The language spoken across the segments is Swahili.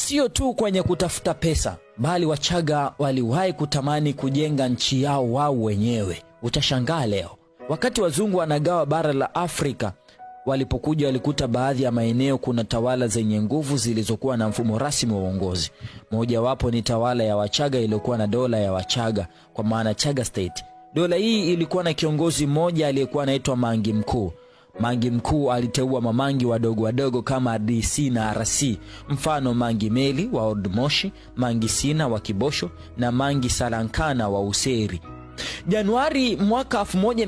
Sio tu kwenye kutafuta pesa, bali Wachaga waliwahi kutamani kujenga nchi yao wao wenyewe. Utashangaa leo, wakati wazungu wanagawa bara la Afrika, walipokuja walikuta baadhi ya maeneo kuna tawala zenye nguvu zilizokuwa na mfumo rasmi wa uongozi. Mojawapo ni tawala ya Wachaga iliyokuwa na dola ya Wachaga, kwa maana Chaga State. Dola hii ilikuwa na kiongozi mmoja aliyekuwa anaitwa Mangi Mkuu. Mangi Mkuu aliteua mamangi wadogo wadogo kama DC na RC, mfano Mangi Meli wa Old Moshi, Mangi Sina wa Kibosho na Mangi Salankana wa Useri. Januari mwaka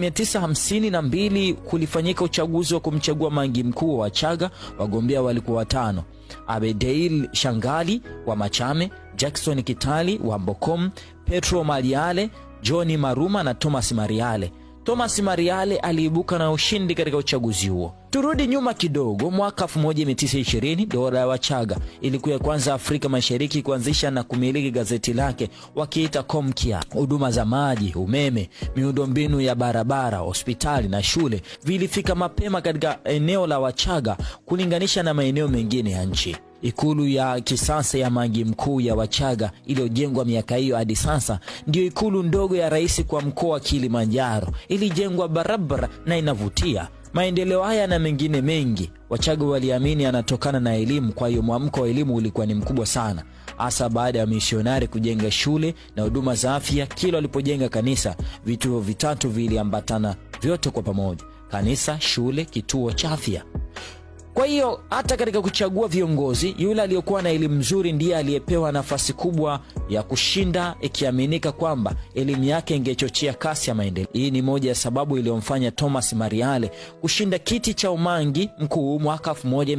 1952 kulifanyika uchaguzi wa kumchagua Mangi Mkuu wa Wachaga. Wagombea walikuwa watano: Abedeil Shangali wa Machame, Jackson Kitali wa Mbokom, Petro Maliale, Johni Maruma na Thomas Mariale. Thomas Mariale aliibuka na ushindi katika uchaguzi huo. Turudi nyuma kidogo, mwaka 1920 dola ya Wachaga ilikuwa ya kwanza Afrika Mashariki kuanzisha na kumiliki gazeti lake wakiita Komkia. Huduma za maji, umeme, miundombinu ya barabara, hospitali na shule vilifika mapema katika eneo la Wachaga kulinganisha na maeneo mengine ya nchi. Ikulu ya kisasa ya Mangi Mkuu ya Wachaga iliyojengwa miaka hiyo hadi sasa ndiyo ikulu ndogo ya rais kwa mkoa wa Kilimanjaro. Ilijengwa barabara na inavutia. Maendeleo haya na mengine mengi Wachaga waliamini yanatokana na elimu. Kwa hiyo mwamko wa elimu ulikuwa ni mkubwa sana, hasa baada ya misionari kujenga shule na huduma za afya. Kila walipojenga kanisa, vituo vitatu viliambatana vyote kwa pamoja: kanisa, shule, kituo cha afya. Kwa hiyo hata katika kuchagua viongozi, yule aliyekuwa na elimu nzuri ndiye aliyepewa nafasi kubwa ya kushinda, ikiaminika kwamba elimu yake ingechochea kasi ya maendeleo. Hii ni moja ya sababu iliyomfanya Thomas Mariale kushinda kiti cha umangi mkuu mwaka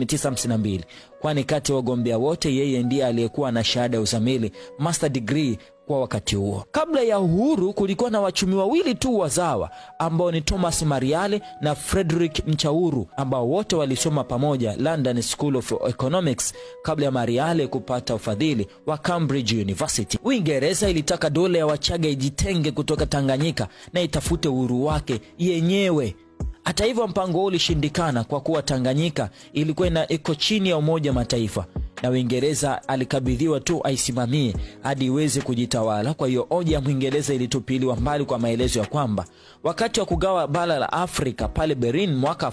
1952 kwani kati ya wagombea wote yeye ndiye aliyekuwa na shahada ya uzamili master degree kwa wakati huo. Kabla ya uhuru, kulikuwa na wachumi wawili tu wazawa ambao ni Thomas Mariale na Frederick Mchauru ambao wote walisoma pamoja London School of Economics kabla ya Mariale kupata ufadhili wa Cambridge University. Uingereza ilitaka dola ya Wachaga ijitenge kutoka Tanganyika na itafute uhuru wake yenyewe. Hata hivyo, mpango huo ulishindikana kwa kuwa Tanganyika ilikuwa ina iko chini ya Umoja wa Mataifa na Uingereza alikabidhiwa tu aisimamie hadi iweze kujitawala. Kwa hiyo hoja ya Mwingereza ilitupiliwa mbali kwa maelezo ya kwamba wakati wa kugawa bara la Afrika pale Berlin mwaka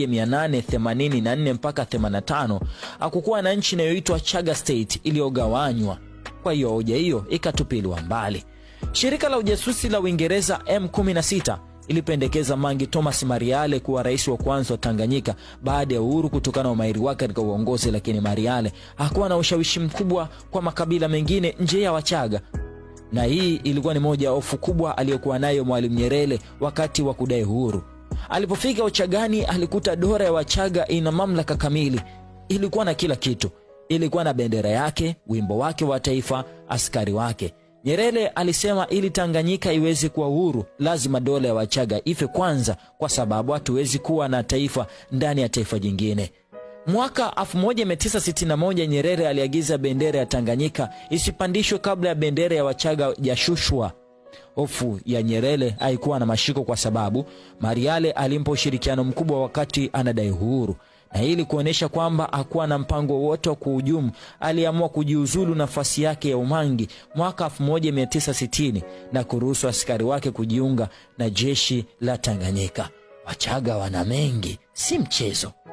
1884 mpaka 85 hakukuwa na nchi inayoitwa Chaga State iliyogawanywa. Kwa hiyo hoja hiyo ikatupiliwa mbali. Shirika la ujasusi la Uingereza M16 ilipendekeza Mangi Thomas Mariale kuwa rais wa kwanza wa Tanganyika baada ya uhuru kutokana na umahiri wake katika uongozi, lakini Mariale hakuwa na ushawishi mkubwa kwa makabila mengine nje ya Wachaga, na hii ilikuwa ni moja ya hofu kubwa aliyokuwa nayo Mwalimu Nyerere wakati wa kudai uhuru. Alipofika Uchagani alikuta dola ya Wachaga ina mamlaka kamili, ilikuwa na kila kitu, ilikuwa na bendera yake, wimbo wake wa taifa, askari wake. Nyerere alisema ili Tanganyika iweze kuwa uhuru lazima dola ya Wachaga ife kwanza, kwa sababu hatuwezi kuwa na taifa ndani ya taifa jingine. Mwaka 1961 Nyerere aliagiza bendera ya Tanganyika isipandishwe kabla ya bendera ya Wachaga jashushwa. Hofu ya Nyerere haikuwa na mashiko kwa sababu Mariale alimpa ushirikiano mkubwa wakati anadai uhuru na ili kuonyesha kwamba hakuwa na mpango wowote wa kuhujumu, aliamua kujiuzulu nafasi yake ya umangi mwaka 1960 na kuruhusu askari wake kujiunga na jeshi la Tanganyika. Wachaga wana mengi, si mchezo.